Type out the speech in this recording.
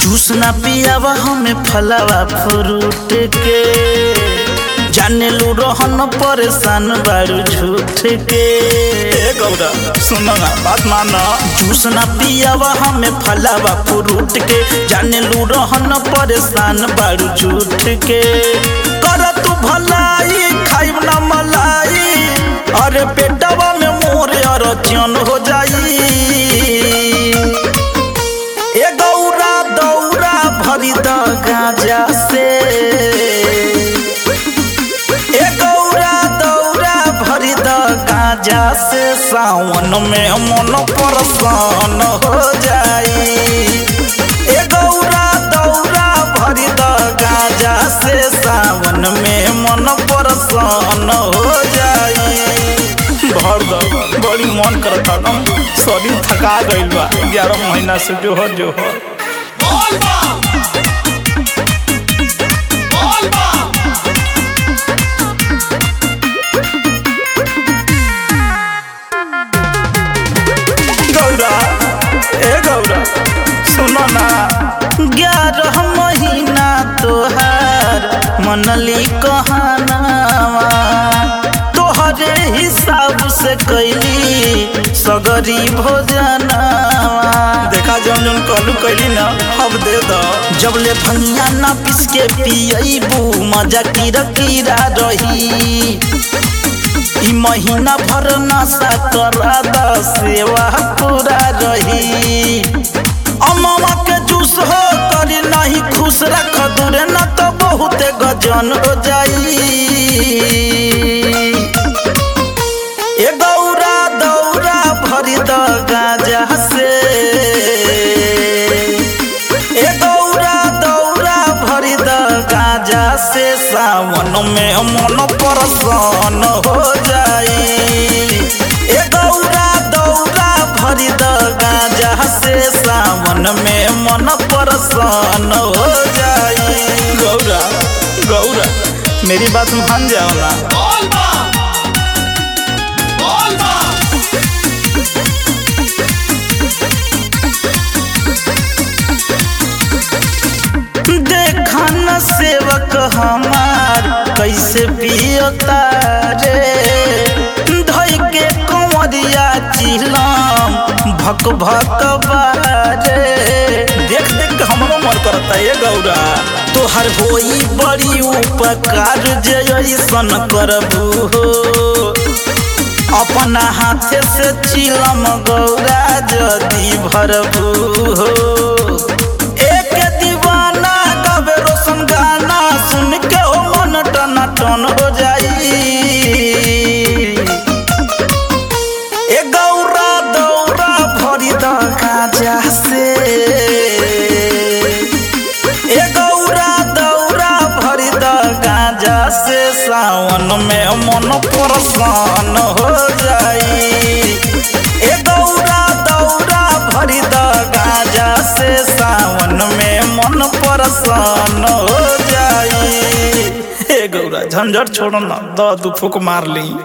juice ना पियावा हमें फलावा फ्रूट के जाने लू रहन परेशान बारू झूठ के ए गौरा सुनो ना बात मानो जूस ना पियावा हमें फलावा फ्रूट के जाने लू रहन परेशान बारू झूठ के कर तू भलाई खाइब ना मलाई अरे पेटवा में मोर अरचन हो जाई ए गौरा दौरा भरी द गांजा से ए गौरा दौरा भरी द गांजा से सावन में मन परसान हो जाई ए गौरा दौरा भरी द गांजा से सावन में मन परसान हो जाई भर दो बड़ी मन करता ना शरीर थका गइल बा ग्यारह महीना से जो हो जो हो गौरा ए गौरा सुनो ना ग्यारह महीना तोहार मनली कहानावा तोहरे हिसाब से कैली सगरी भोजनावा देखा जौन जौन कहलू कैली ना अब दे दो जब ले भंगिया ना पिस के पियबू मजा कीरा कीरा रही ई महीना भर नशा करा द सेवा पूरा रही अमवा के जूस हो करी नहीं खुश रख दूरे न तो बहुत गजन हो जाई ए गौरा दौरा भरी द गाजा से ए गौरा दौरा भरी द गाजा से सावन में मन परसान हो जाई ए गौरा दौरा भरी द गाजा से सावन में मन परसान हो जाई गौरा गौरा मेरी बात मान जाओ ना देखा न सेवक हमार कैसे पियता रे धोई के कंवरिया चिलम भक भक बारे देख देख के हमरो मन करता है गौरा तोहर होई बड़ी उपकार जे ऐसन करबू हो अपना हाथे से चिलम गौरा जदी भरबू हो एक दीवाना गवे रोशन गाना सुन के ओ मन टना टन हो जाई ए गौरा दौरा भरी द गाजा से ए गौरा दौरा भरी द गाजा से सावन में मन परसान हो जाई ए गौरा दौरा भरी द गाजा से सावन में मन परसान हो जाई हे गौरा झंझट छोड़ो ना दो दू फूक मार ली